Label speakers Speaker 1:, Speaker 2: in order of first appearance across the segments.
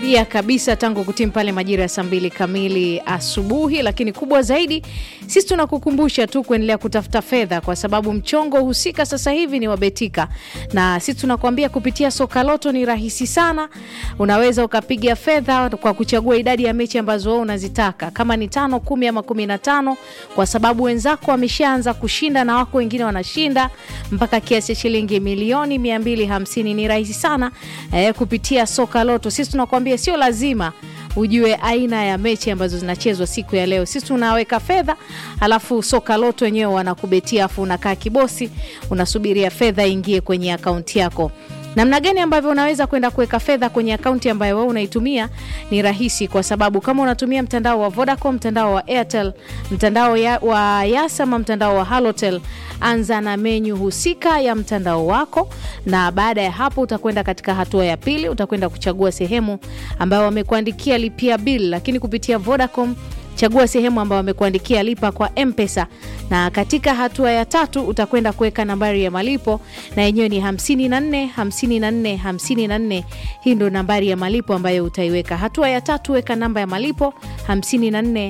Speaker 1: umetulia kabisa tangu kutimu pale majira ya saa mbili kamili asubuhi. Lakini kubwa zaidi, sisi tunakukumbusha tu kuendelea kutafuta fedha, kwa sababu mchongo husika sasa hivi ni wabetika, na sisi tunakuambia kupitia soka loto ni rahisi sana. Unaweza ukapiga fedha kwa kuchagua idadi ya mechi ambazo wewe unazitaka, kama ni tano, kumi ama kumi na tano, kwa sababu wenzako wameshaanza kushinda na wako wengine wanashinda mpaka kiasi cha shilingi milioni 250. Ni rahisi sana eh, kupitia soka loto. Sisi tunakuambia sio lazima ujue aina ya mechi ambazo zinachezwa siku ya leo. Sisi tunaweka fedha, alafu soka loto wenyewe wanakubetia, afu unakaa kibosi, unasubiria fedha ingie kwenye akaunti yako. Namna gani ambavyo unaweza kwenda kuweka fedha kwenye akaunti ambayo wewe unaitumia ni rahisi, kwa sababu kama unatumia mtandao wa Vodacom, mtandao wa Airtel, mtandao ya, wa Yasa ama mtandao wa Halotel, anza na menyu husika ya mtandao wako, na baada ya hapo utakwenda katika hatua ya pili, utakwenda kuchagua sehemu ambayo wamekuandikia lipia bill, lakini kupitia Vodacom chagua sehemu ambayo wamekuandikia lipa kwa Mpesa, na katika hatua ya tatu utakwenda kuweka nambari ya malipo na yenyewe ni 54 54 54. Hii ndo nambari ya malipo ambayo utaiweka. Hatua ya tatu, weka namba ya malipo 54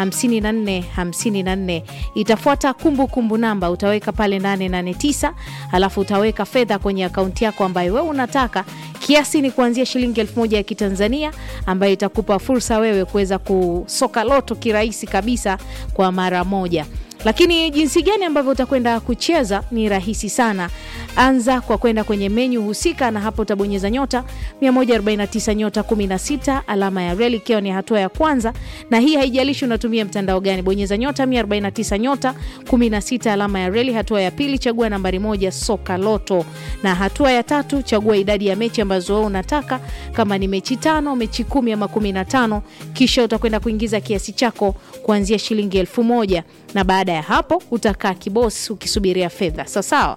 Speaker 1: 54 54. Itafuata kumbukumbu kumbu namba utaweka pale 889, alafu utaweka fedha kwenye akaunti yako ambayo wewe unataka. Kiasi ni kuanzia shilingi elfu moja ya Kitanzania ambayo itakupa fursa wewe kuweza kusoka loto kirahisi kabisa kwa mara moja. Lakini jinsi gani ambavyo utakwenda kucheza ni rahisi sana. Anza kwa kwenda kwenye menyu husika, na hapo utabonyeza nyota 149 nyota 16 alama ya reli, ikiwa ni hatua ya kwanza, na hii haijalishi unatumia mtandao gani. Bonyeza nyota 149 nyota 16 alama ya reli. Hatua ya pili, chagua nambari moja soka loto, na hatua ya tatu, chagua idadi ya mechi ambazo wewe unataka, kama ni mechi tano, mechi kumi ama kumi na tano. Kisha utakwenda kuingiza kiasi chako kuanzia shilingi elfu moja na baada ya hapo utakaa kibosi ukisubiria fedha. Sawasawa.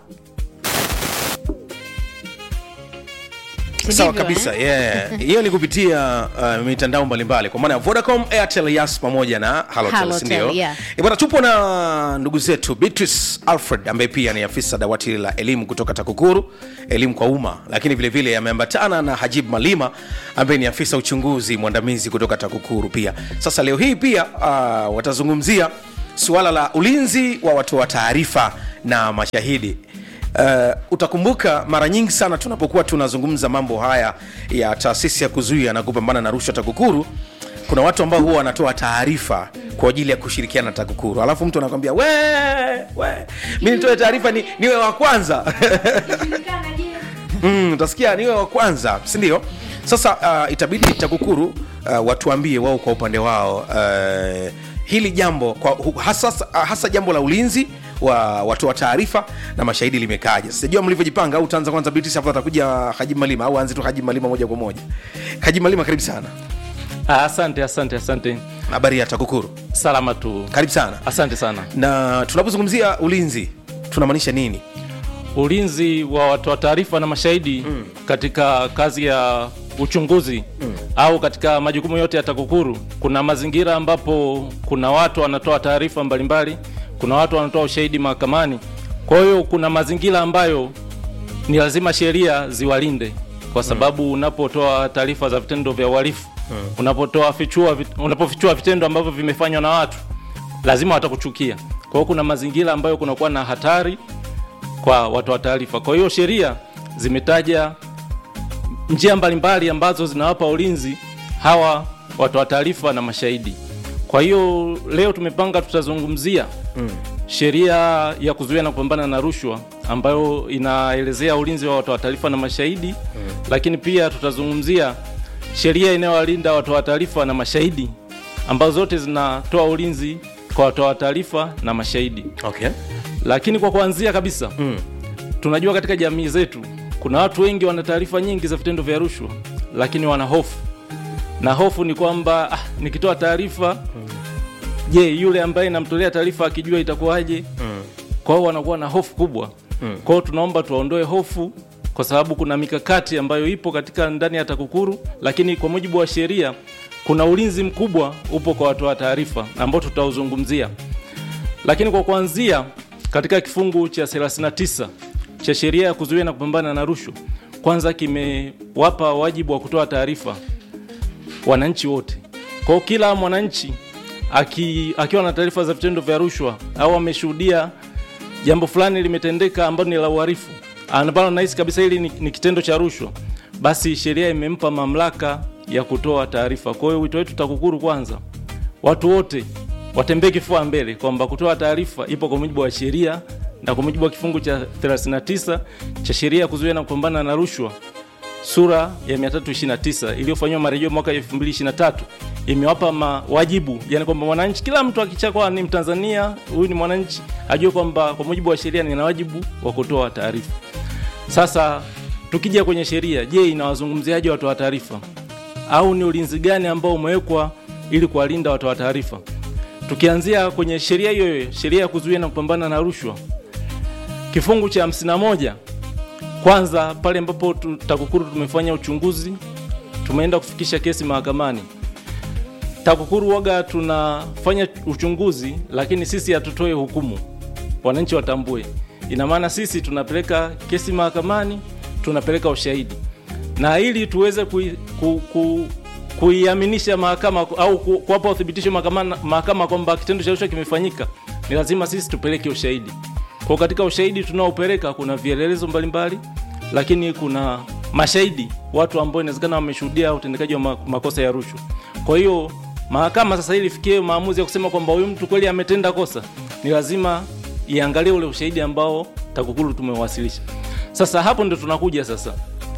Speaker 2: Sawa kabisa, yeah. Hiyo ni kupitia uh, mitandao mbalimbali kwa maana ya Vodacom, Airtel, Yas pamoja na Halotel,
Speaker 1: Halotel,
Speaker 2: si ndio?
Speaker 1: yeah.
Speaker 2: Eh, Bwana, tupo na ndugu zetu Beatrice Alfred ambaye pia ni afisa dawati la elimu kutoka TAKUKURU, elimu kwa umma, lakini vile vile ameambatana na Hajib Malima ambaye ni afisa uchunguzi mwandamizi kutoka TAKUKURU pia. Sasa leo hii pia uh, watazungumzia suala la ulinzi wa watoa taarifa na mashahidi. Uh, utakumbuka mara nyingi sana tunapokuwa tunazungumza mambo haya ya taasisi ya kuzuia na kupambana na rushwa TAKUKURU, kuna watu ambao huwa wanatoa taarifa kwa ajili ya kushirikiana na TAKUKURU, alafu mtu anakwambia we, we, mi nitoe taarifa ni, niwe wa kwanza mm, utasikia niwe wa kwanza, si ndio? Sasa uh, itabidi TAKUKURU uh, watuambie wao kwa upande wao uh, hili jambo kwa, hu- hasa, hasa jambo la ulinzi wa watoa taarifa na mashahidi limekaja. Sijajua mlivyojipanga, au utaanza kwanza Beatrice, afu atakuja Haji Malima, au aanze tu Haji Malima moja kwa moja. Haji Malima, karibu sana.
Speaker 3: Ah, asante asante asante
Speaker 2: Habari ya TAKUKURU,
Speaker 3: salama tu
Speaker 2: karibu sana.
Speaker 3: asante sana
Speaker 2: Na tunapozungumzia ulinzi tunamaanisha nini?
Speaker 3: ulinzi wa watoa taarifa na mashahidi mm. katika kazi ya uchunguzi mm. au katika majukumu yote ya TAKUKURU kuna mazingira ambapo kuna watu wanatoa taarifa mbalimbali kuna watu wanatoa ushahidi mahakamani kwa hiyo kuna mazingira ambayo ni lazima sheria ziwalinde kwa sababu unapotoa taarifa za vitendo vya uhalifu unapotoa fichua vit- unapofichua vitendo ambavyo vimefanywa na watu lazima watakuchukia kwa hiyo kuna mazingira ambayo kunakuwa na hatari kwa watoa taarifa kwa hiyo sheria zimetaja njia mbalimbali ambazo zinawapa ulinzi hawa watoa taarifa na mashahidi kwa hiyo leo tumepanga tutazungumzia mm. sheria ya kuzuia na kupambana na rushwa ambayo inaelezea ulinzi wa watoa taarifa na mashahidi mm. lakini pia tutazungumzia sheria inayowalinda watoa taarifa na mashahidi ambazo zote zinatoa ulinzi kwa watoa taarifa na mashahidi
Speaker 2: Okay.
Speaker 3: lakini kwa kuanzia kabisa mm. tunajua katika jamii zetu kuna watu wengi wana taarifa nyingi za vitendo vya rushwa lakini wana hofu na hofu ni kwamba ah, nikitoa taarifa je yule ambaye namtolea taarifa akijua itakuwaje mm. kwao wanakuwa na hofu kubwa mm. kwao tunaomba tuwaondoe hofu kwa sababu kuna mikakati ambayo ipo katika ndani ya TAKUKURU lakini kwa mujibu wa sheria kuna ulinzi mkubwa upo kwa watoa taarifa ambao tutauzungumzia lakini kwa kuanzia katika kifungu cha 39 cha sheria ya kuzuia na kupambana na rushwa kwanza kimewapa wajibu wa kutoa taarifa wananchi wote kwao kila mwananchi aki, akiwa na taarifa za vitendo vya rushwa au ameshuhudia jambo fulani limetendeka ambalo ni la uhalifu ambalo nahisi kabisa hili ni, ni kitendo cha rushwa basi sheria imempa mamlaka ya kutoa taarifa kwa hiyo wito wetu takukuru kwanza watu wote watembee kifua mbele kwamba kutoa taarifa ipo kwa mujibu wa sheria na kwa mujibu wa kifungu cha 39 cha sheria ya kuzuia na kupambana na rushwa sura ya 329 iliyofanyiwa marejeo mwaka 2023 imewapa mawajibu yani kwamba mwananchi kila mtu akichakwa ni mtanzania huyu ni mwananchi ajue kwamba kwa mujibu wa sheria nina wajibu wa kutoa taarifa sasa tukija kwenye sheria je inawazungumziaje watoa taarifa au ni ulinzi gani ambao umewekwa ili kuwalinda watoa taarifa tukianzia kwenye sheria hiyo hiyo sheria ya kuzuia na kupambana na rushwa kifungu cha 51 kwanza pale ambapo tu- takukuru tumefanya uchunguzi tumeenda kufikisha kesi mahakamani takukuru waga tunafanya uchunguzi lakini sisi hatutoe hukumu wananchi watambue ina maana sisi tunapeleka kesi mahakamani tunapeleka ushahidi na ili tuweze kui, ku, ku, kuiaminisha mahakama au ku- kuwapa uthibitisho mahakama mahakama kwamba kitendo cha rushwa kimefanyika ni lazima sisi tupeleke ushahidi kwa katika ushahidi tunaopeleka kuna vielelezo mbalimbali lakini kuna mashahidi watu ambao inawezekana wameshuhudia utendekaji wa ma- makosa ya rushwa kwa hiyo mahakama sasa ili ifikie maamuzi ya kusema kwamba huyu mtu kweli ametenda kosa ni lazima iangalie ule ushahidi ambao takukuru tumewasilisha sasa hapo ndo tunakuja sasa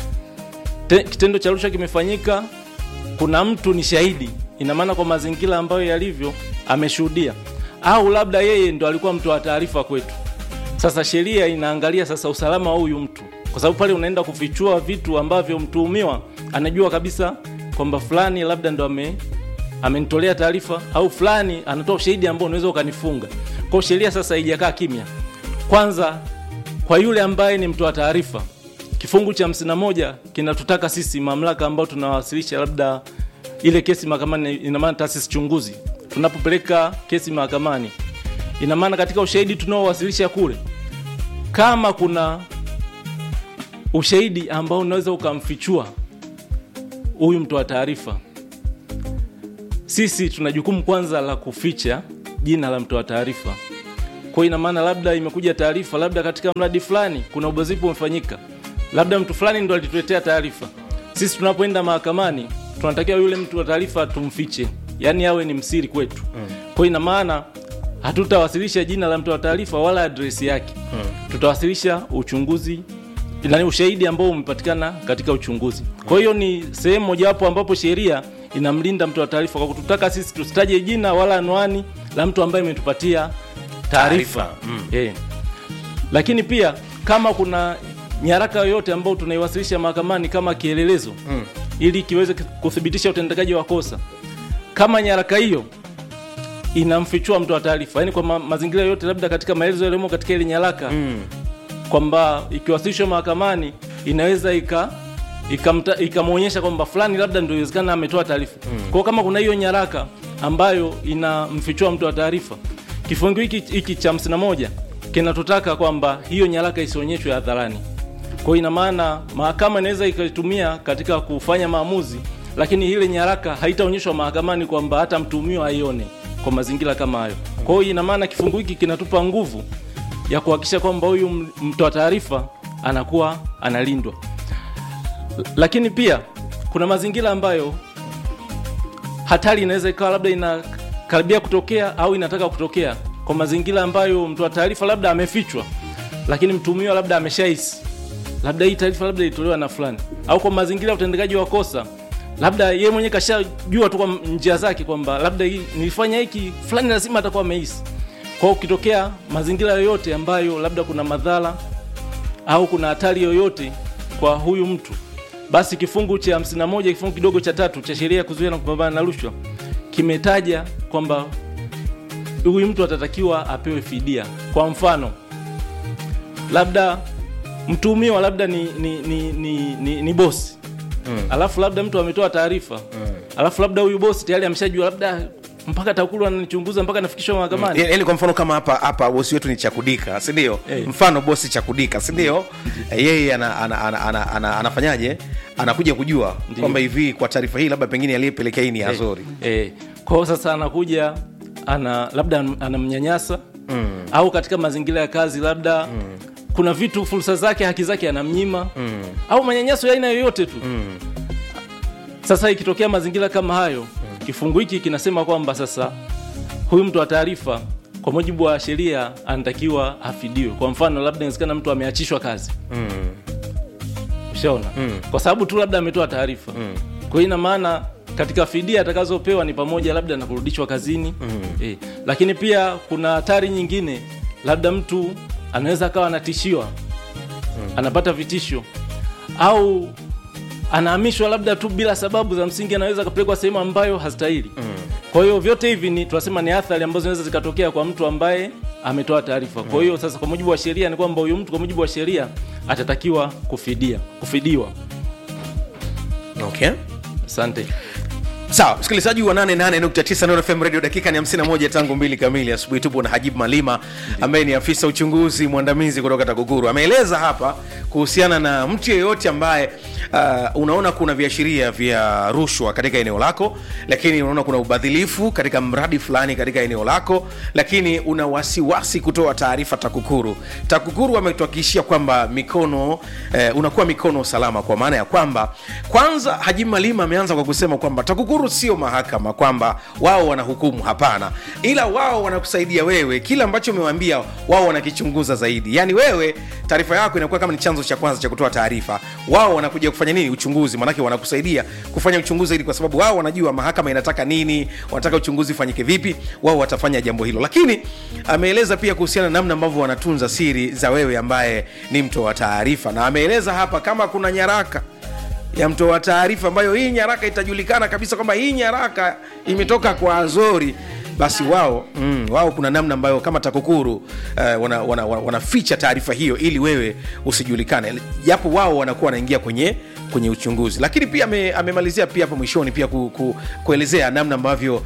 Speaker 3: Te, kitendo cha rushwa kimefanyika kuna mtu ni shahidi ina maana kwa mazingira ambayo yalivyo ameshuhudia au labda yeye ndo alikuwa mtu wa taarifa kwetu sasa sheria inaangalia sasa usalama wa huyu mtu kwa sababu pale unaenda kufichua vitu ambavyo mtuhumiwa anajua kabisa kwamba fulani labda ndo ame amenitolea taarifa au fulani anatoa ushahidi ambao unaweza ukanifunga kwao sheria sasa haijakaa kimya kwanza kwa yule ambaye ni mtoa taarifa kifungu cha 51 kinatutaka sisi mamlaka ambao tunawasilisha labda ile kesi mahakamani ina maana taasisi chunguzi tunapopeleka kesi mahakamani ina maana katika ushahidi tunaowasilisha kule kama kuna ushahidi ambao unaweza ukamfichua huyu mtoa taarifa sisi tuna jukumu kwanza la kuficha jina la mtoa taarifa kwa ina maana labda imekuja taarifa labda katika mradi fulani kuna ubazifu umefanyika labda mtu fulani ndo alituletea taarifa sisi tunapoenda mahakamani tunatakiwa yule mtu wa taarifa tumfiche yaani awe ni msiri kwetu mm. kwa ina maana hatutawasilisha jina la mtu wa taarifa wala adresi yake mm. tutawasilisha uchunguzi nani ushahidi ambao umepatikana katika uchunguzi kwa hiyo ni sehemu mojawapo ambapo sheria inamlinda mtu wa taarifa kwa kututaka sisi tusitaje jina wala anwani la mtu ambaye imetupatia taarifa
Speaker 2: Taarifa, mm.
Speaker 3: Eh. lakini pia kama kuna nyaraka yoyote ambayo tunaiwasilisha mahakamani kama kielelezo mm. ili kiweze kuthibitisha utendekaji wa kosa kama nyaraka hiyo inamfichua mtu wa taarifa yani kwa ma mazingira yote labda katika maelezo yaliyomo katika ile nyaraka mm. kwamba ikiwasilishwa mahakamani inaweza ika ikamta- ikamwonyesha kwamba fulani labda ndio iwezekana ametoa taarifa mm. kwao kama kuna hiyo nyaraka ambayo inamfichua mtu wa taarifa kifungu hiki hiki cha 51 kinatutaka kwamba hiyo nyaraka isionyeshwe hadharani kwa hiyo ina maana mahakama inaweza ikaitumia katika kufanya maamuzi lakini ile nyaraka haitaonyeshwa mahakamani kwamba hata mtuhumiwa aione kwa mazingira kama hayo kwa hiyo ina maana kifungu hiki kinatupa nguvu ya kuhakikisha kwamba huyu m- mtoa taarifa anakuwa analindwa L- lakini pia kuna mazingira ambayo hatari inaweza ikawa labda inakaribia kutokea au inataka kutokea kwa mazingira ambayo mtoa taarifa labda amefichwa lakini mtuhumiwa labda ameshahisi labda hii taarifa labda ilitolewa na fulani au kwa mazingira ya utendekaji wa kosa labda yeye mwenyewe kashajua tu kwa njia zake kwamba labda hii nilifanya hiki fulani lazima atakuwa amehisi kwao ukitokea mazingira yoyote ambayo labda kuna madhara au kuna hatari yoyote kwa huyu mtu basi kifungu cha 51 kifungu kidogo cha tatu cha sheria ya kuzuia na kupambana na rushwa kimetaja kwamba huyu mtu atatakiwa apewe fidia kwa mfano labda mtuhumiwa labda ni, ni, ni, ni, ni, ni bosi mm. alafu labda mtu ametoa taarifa mm. alafu labda huyu bosi tayari ameshajua labda mpaka takulu ananichunguza mpaka nafikishwa mahakamani
Speaker 2: yaani kwa mfano kama hapa hapa bosi wetu ni chakudika sindio
Speaker 3: Eh.
Speaker 2: mfano bosi chakudika sindio Eh, yeye ana, ana, ana, ana, ana, anafanyaje anakuja kujua kwamba hivi kwa taarifa hii labda pengine aliyepelekea hii ni azori
Speaker 3: eh, kwao sasa anakuja ana labda an- anamnyanyasa mm. au katika mazingira ya kazi labda mm. kuna vitu fursa zake haki zake anamnyima mm. au manyanyaso ya aina yoyote tu mm. sasa ikitokea mazingira kama hayo mm. kifungu hiki kinasema kwamba sasa huyu mtu wa taarifa kwa mujibu wa sheria anatakiwa afidiwe kwa mfano labda inawezekana mtu ameachishwa kazi ushaona mm. kwa sababu tu labda ametoa taarifa mm. kwa hiyo ina maana katika fidia atakazopewa ni pamoja labda na kurudishwa kazini mm. eh, lakini pia kuna hatari nyingine labda mtu anaweza akawa anatishiwa mm. anapata vitisho au anahamishwa labda tu bila sababu za msingi anaweza akapelekwa sehemu ambayo hastahili mm. kwa hiyo vyote hivi ni tunasema ni athari ambazo zinaweza zikatokea kwa mtu ambaye ametoa taarifa kwa hiyo sasa kwa mujibu wa sheria ni kwamba huyu mtu kwa mujibu wa sheria atatakiwa kufidia kufidiwa
Speaker 2: okay
Speaker 3: asante
Speaker 2: sawa msikilizaji wa 88.9 Nuru FM radio dakika ni 51 tangu mbili kamili asubuhi tupo na hajib malima ambaye ni afisa uchunguzi mwandamizi kutoka takukuru ameeleza hapa kuhusiana na mtu yeyote ambaye uh, unaona kuna viashiria vya rushwa katika eneo lako lakini unaona kuna ubadhilifu katika mradi fulani katika eneo lako lakini una wasiwasi kutoa taarifa takukuru takukuru wametuhakikishia kwamba mikono eh, unakuwa mikono salama kwa maana ya kwamba kwanza hajib malima ameanza kwa kusema kwamba takukuru sio mahakama kwamba wao wanahukumu hapana ila wao wanakusaidia wewe kile ambacho umewambia wao wanakichunguza zaidi yaani wewe taarifa yako inakuwa kama ni chanzo cha kwanza cha kutoa taarifa wao wanakuja kufanya nini uchunguzi manake wanakusaidia kufanya uchunguzi zaidi kwa sababu wao wanajua mahakama inataka nini wanataka uchunguzi ufanyike vipi wao watafanya jambo hilo lakini ameeleza pia kuhusiana na namna ambavyo wanatunza siri za wewe ambaye ni mtoa taarifa na ameeleza hapa kama kuna nyaraka ya mtoa taarifa ambayo hii nyaraka itajulikana kabisa kwamba hii nyaraka imetoka kwa Azori basi wao mm, wao kuna namna ambayo kama TAKUKURU uh, wanaficha wana, wana, wanaficha taarifa hiyo ili wewe usijulikane, japo wao wanakuwa wanaingia kwenye kwenye uchunguzi. Lakini pia ame, amemalizia pia hapo mwishoni pia ku, ku, kuelezea namna ambavyo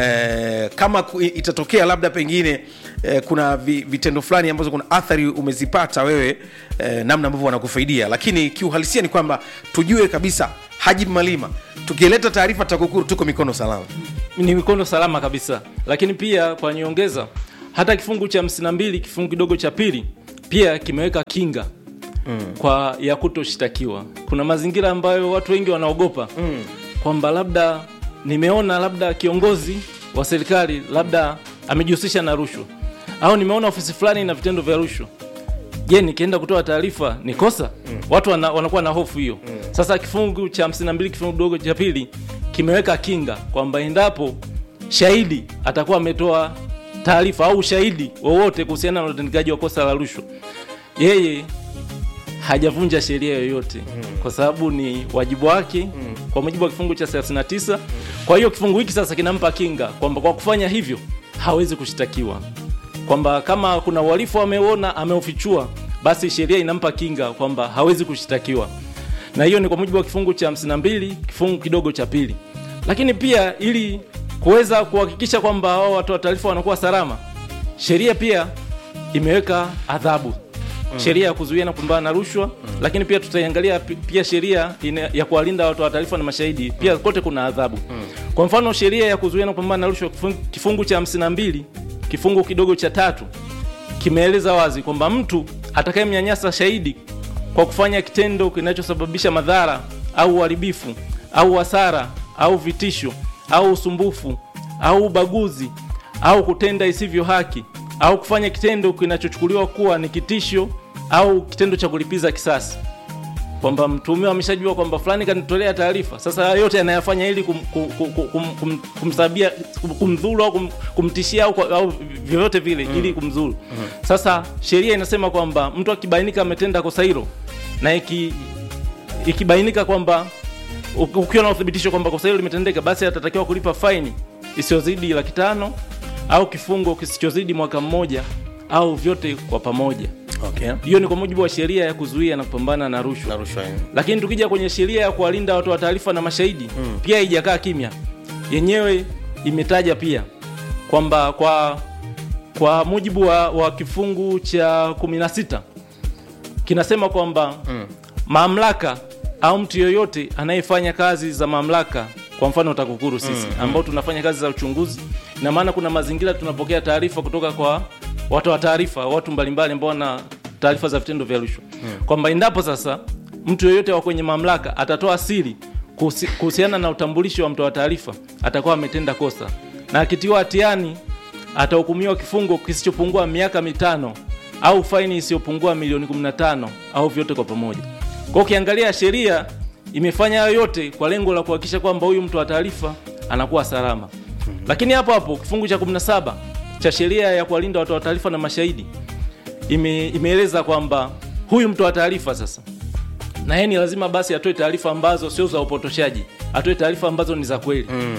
Speaker 2: eh, kama ku, itatokea labda pengine eh, kuna vi, vitendo fulani ambazo kuna athari umezipata wewe eh, namna ambavyo wanakufaidia, lakini kiuhalisia ni kwamba tujue kabisa Haji Malima, tukileta taarifa TAKUKURU tuko mikono salama.
Speaker 3: ni mikono salama kabisa lakini pia kwa nyongeza hata kifungu cha 52 kifungu kidogo cha pili pia kimeweka kinga mm. kwa ya kutoshtakiwa kuna mazingira ambayo watu wengi wanaogopa mm. kwamba labda nimeona labda kiongozi wa serikali labda amejihusisha na rushwa au nimeona ofisi fulani na vitendo vya rushwa je nikienda kutoa taarifa ni kosa mm. watu wana, wanakuwa na hofu hiyo mm. sasa kifungu cha 52 kifungu kidogo cha pili kimeweka kinga kwamba endapo shahidi atakuwa ametoa taarifa au ushahidi wowote kuhusiana na utendekaji wa kosa la rushwa yeye hajavunja sheria yoyote mm. kwa sababu ni wajibu wake mm. kwa mujibu wa kifungu cha 39 kwa hiyo kifungu hiki sasa kinampa kinga kwamba kwa kufanya hivyo hawezi kushtakiwa kwamba kama kuna uhalifu ameona ameufichua basi sheria inampa kinga kwamba hawezi kushtakiwa na hiyo ni kwa mujibu wa kifungu cha 52 kifungu kidogo cha pili lakini pia ili kuweza kuhakikisha kwamba hao watoa taarifa wanakuwa salama sheria pia imeweka adhabu mm. sheria ya kuzuia na kupambana na rushwa mm. lakini pia tutaiangalia pi- pia sheria ina- ya kuwalinda watoa taarifa na mashahidi pia kote kuna adhabu mm. kwa mfano sheria ya kuzuia na kupambana na rushwa kifungu, kifungu cha 52 kifungu kidogo cha tatu kimeeleza wazi kwamba mtu atakayemnyanyasa shahidi kwa kufanya kitendo kinachosababisha madhara au uharibifu au hasara au vitisho au usumbufu au ubaguzi au kutenda isivyo haki au kufanya kitendo kinachochukuliwa kuwa ni kitisho au kitendo cha kulipiza kisasi kwamba mtuhumiwa ameshajua kwamba fulani kanitolea taarifa sasa haya yote anayafanya ili kum, kum, kum, kum, kum, kumsabia kum- kumdhuru au kum, kumtishia au, kwa- au vyovyote vile mm. ili kumdhuru mm. sasa sheria inasema kwamba mtu akibainika ametenda kosa hilo na iki, ikibainika kwamba u- ukiwa na uthibitisho kwamba kosa hilo limetendeka basi atatakiwa kulipa faini isiyozidi laki tano au kifungo kisichozidi mwaka mmoja au vyote kwa pamoja
Speaker 2: Okay.
Speaker 3: hiyo ni kwa mujibu wa sheria ya kuzuia na kupambana na rushwa
Speaker 2: Na rushwa hiyo.
Speaker 3: lakini tukija kwenye sheria ya kuwalinda watoa taarifa na mashahidi mm. pia haijakaa kimya yenyewe imetaja pia kwamba kwa kwa mujibu wa, wa kifungu cha 16 kinasema kwamba mm. mamlaka au mtu yoyote anayefanya kazi za mamlaka kwa mfano TAKUKURU sisi mm, ambao tunafanya kazi za uchunguzi, ina maana kuna mazingira tunapokea taarifa kutoka kwa watu wa taarifa, watu mbalimbali ambao wana taarifa za vitendo vya rushwa mm. kwamba endapo sasa mtu yoyote wa kwenye mamlaka atatoa siri kuhusi- kuhusiana na utambulisho wa mtoa taarifa, atakuwa ametenda kosa, na akitiwa hatiani atahukumiwa kifungo kisichopungua miaka mitano au faini isiyopungua milioni 15 au vyote kwa pamoja. Kwa hiyo ukiangalia sheria imefanya hayo yote kwa lengo la kuhakikisha kwamba huyu mtu wa taarifa anakuwa salama. Lakini hapo hapo kifungu cha 17 cha sheria ya kuwalinda watu wa taarifa na mashahidi ime, imeeleza kwamba huyu mtu wa taarifa sasa na yeye ni lazima basi atoe taarifa ambazo sio za upotoshaji, atoe taarifa ambazo ni za kweli mm.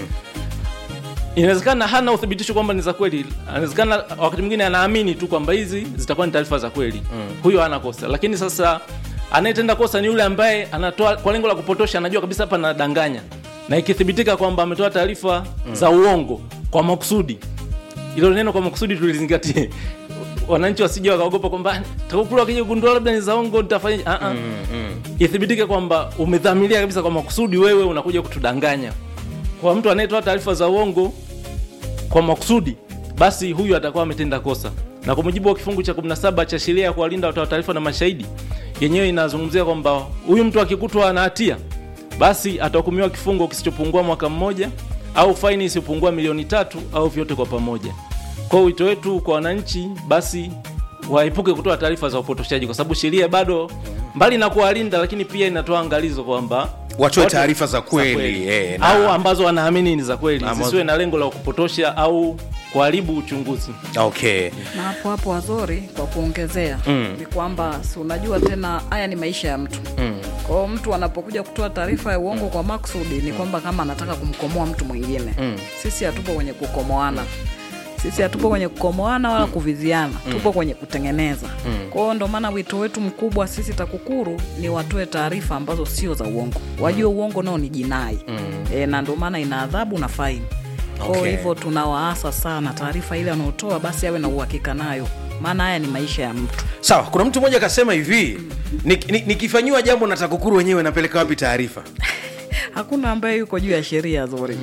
Speaker 3: Inawezekana hana uthibitisho kwamba ni za kweli, inawezekana wakati mwingine anaamini tu kwamba hizi zitakuwa ni taarifa za kweli mm. Huyo hana kosa, lakini sasa anayetenda kosa ni yule ambaye anatoa kwa lengo la kupotosha, anajua kabisa hapa anadanganya, na ikithibitika kwamba ametoa taarifa mm. za uongo kwa makusudi, ilo neno kwa makusudi tulizingatie wananchi wasije wakaogopa kwamba TAKUKURU akija kugundua labda ni za uongo nitafanya ah ah ithibitike kwamba umedhamiria kabisa kwa makusudi, wewe unakuja kutudanganya. Kwa mtu anayetoa taarifa za uongo kwa makusudi, basi huyu atakuwa ametenda kosa. Na kwa mujibu wa kifungu cha 17 cha sheria ya kuwalinda watoa taarifa na mashahidi, yenyewe inazungumzia kwamba huyu mtu akikutwa na hatia, basi atahukumiwa kifungo kisichopungua mwaka mmoja au faini isiyopungua milioni tatu au vyote kwa pamoja. Kwa hiyo wito wetu kwa wananchi, basi waepuke kutoa taarifa za upotoshaji, kwa sababu sheria bado mbali na kuwalinda, lakini pia inatoa angalizo kwamba
Speaker 2: Watoe
Speaker 3: watu-
Speaker 2: taarifa za kweli, eh, na-
Speaker 3: au ambazo wanaamini ni za kweli,
Speaker 2: Ambazo-
Speaker 3: zisiwe na lengo la kupotosha au kuharibu uchunguzi.
Speaker 2: okay
Speaker 4: na hapo hapo wazori kwa kuongezea mm. ni kwamba si unajua tena haya ni maisha ya mtu mm. kwao mtu anapokuja kutoa taarifa ya uongo kwa maksudi ni kwamba kama anataka kumkomoa mtu mwingine mm. sisi hatupo kwenye kukomoana sisi hatupo kwenye kukomoana wala kuviziana tupo kwenye kutengeneza kwao ndo maana wito wetu mkubwa sisi takukuru ni watoe taarifa ambazo sio za uongo wajue uongo nao ni jinai e, na ndo maana ina adhabu na faini kwao
Speaker 2: Okay.
Speaker 4: hivyo tunawaasa sana taarifa ile anaotoa basi awe na uhakika nayo maana haya ni maisha ya mtu
Speaker 2: sawa kuna mtu mmoja akasema hivi "Nik- ni- nikifanyiwa jambo na TAKUKURU wenyewe napeleka wapi taarifa
Speaker 4: hakuna ambaye yuko juu ya sheria zuri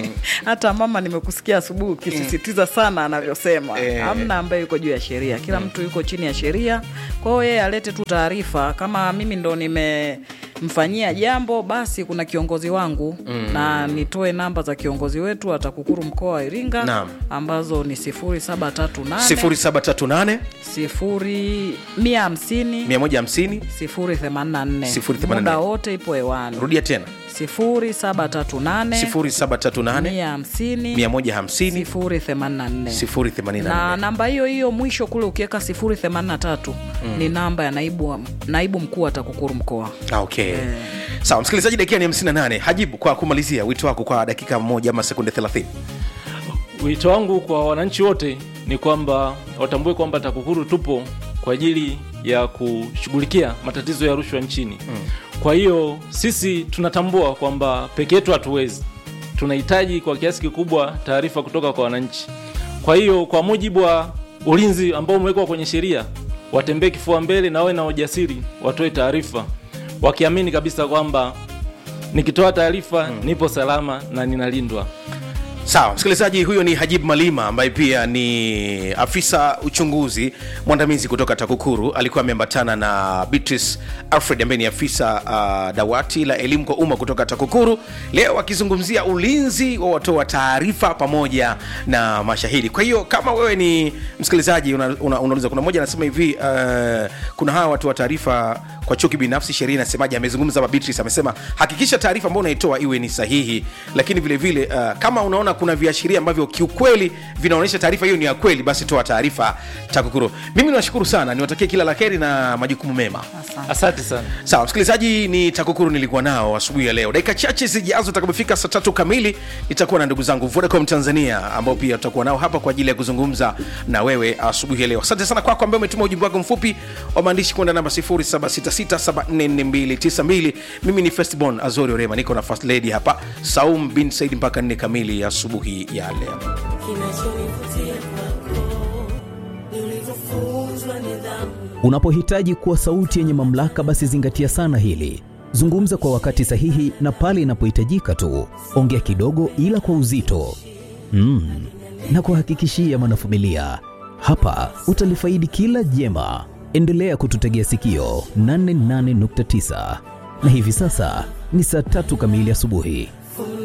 Speaker 4: hata mama nimekusikia asubuhi ukisisitiza sana anavyosema
Speaker 2: Eh.
Speaker 4: hamna ambaye yuko juu ya sheria kila mtu yuko chini ya sheria kwa hiyo yeye alete tu taarifa kama mimi ndo nimemfanyia jambo basi kuna kiongozi wangu na nitoe namba za kiongozi wetu wa TAKUKURU mkoa wa iringa
Speaker 2: Naam.
Speaker 4: ambazo ni 0738
Speaker 2: 0738
Speaker 4: sifuri mia hamsini
Speaker 2: 150
Speaker 4: sifuri themanini na nne
Speaker 2: 084.
Speaker 4: muda wote ipo hewani
Speaker 2: rudia tena
Speaker 4: sifuri saba tatu nane
Speaker 2: 0738
Speaker 4: mia hamsini
Speaker 2: 150
Speaker 4: sifuri themanini na nne na
Speaker 2: 084
Speaker 4: namba hiyo hiyo mwisho kule ukiweka sifuri themanini na tatu ni namba ya naibu, wa- naibu mkuu wa TAKUKURU mkoa
Speaker 2: Ah, okay sawa msikilizaji dakika ni 58 hajibu kwa kumalizia wito wako kwa dakika moja ama sekunde 30
Speaker 3: Wito wangu kwa wananchi wote ni kwamba watambue kwamba TAKUKURU tupo kwa ajili ya kushughulikia matatizo ya rushwa nchini. Kwa hiyo sisi tunatambua kwamba peke yetu hatuwezi, tunahitaji kwa kiasi kikubwa taarifa kutoka kwa wananchi. Kwa hiyo kwa mujibu wa ulinzi ambao umewekwa kwenye sheria, watembee kifua mbele na wawe na ujasiri, watoe taarifa wakiamini kabisa kwamba nikitoa taarifa nipo salama na ninalindwa.
Speaker 2: sawa msikilizaji huyo ni hajib malima ambaye pia ni afisa uchunguzi mwandamizi kutoka takukuru alikuwa ameambatana na beatrice alfred ambaye ni afisa uh, dawati la elimu kwa umma kutoka takukuru leo akizungumzia ulinzi wa watoa taarifa pamoja na mashahidi kwa hiyo kama wewe ni msikilizaji unauliza una, unauliza, kuna mmoja anasema hivi uh, kuna hawa watu wa taarifa kwa chuki binafsi sheria inasemaje amezungumza hapa beatrice amesema hakikisha taarifa ambayo unaitoa iwe ni sahihi lakini vile vile uh, kama unaona kuna viashiria ambavyo kiukweli vinaonyesha taarifa hiyo ni ya kweli basi toa taarifa takukuru mimi niwashukuru sana niwatakie kila la heri na majukumu mema
Speaker 4: asante
Speaker 3: Asante sana.
Speaker 2: sawa msikilizaji ni takukuru nilikuwa nao asubuhi ya leo dakika chache zijazo takapofika saa tatu kamili nitakuwa na ndugu zangu vodacom tanzania ambao pia tutakuwa nao hapa kwa ajili ya kuzungumza na wewe asubuhi ya leo asante sana kwako ambaye umetuma ujumbe wako mfupi wa maandishi kwenda namba 0766744292 mimi ni festbon azori orema niko na first lady hapa saum bin said mpaka nne kamili ya asubuhi ya leo
Speaker 5: kinachonivutia kwako ni ulivyofunzwa nidhamu
Speaker 6: Unapohitaji kuwa sauti yenye mamlaka, basi zingatia sana hili. Zungumza kwa wakati sahihi na pale inapohitajika tu. Ongea kidogo, ila kwa uzito. Mm. Na kuhakikishia mwanafamilia, hapa utalifaidi kila jema. Endelea kututegea sikio 88.9 na hivi sasa ni saa tatu kamili asubuhi.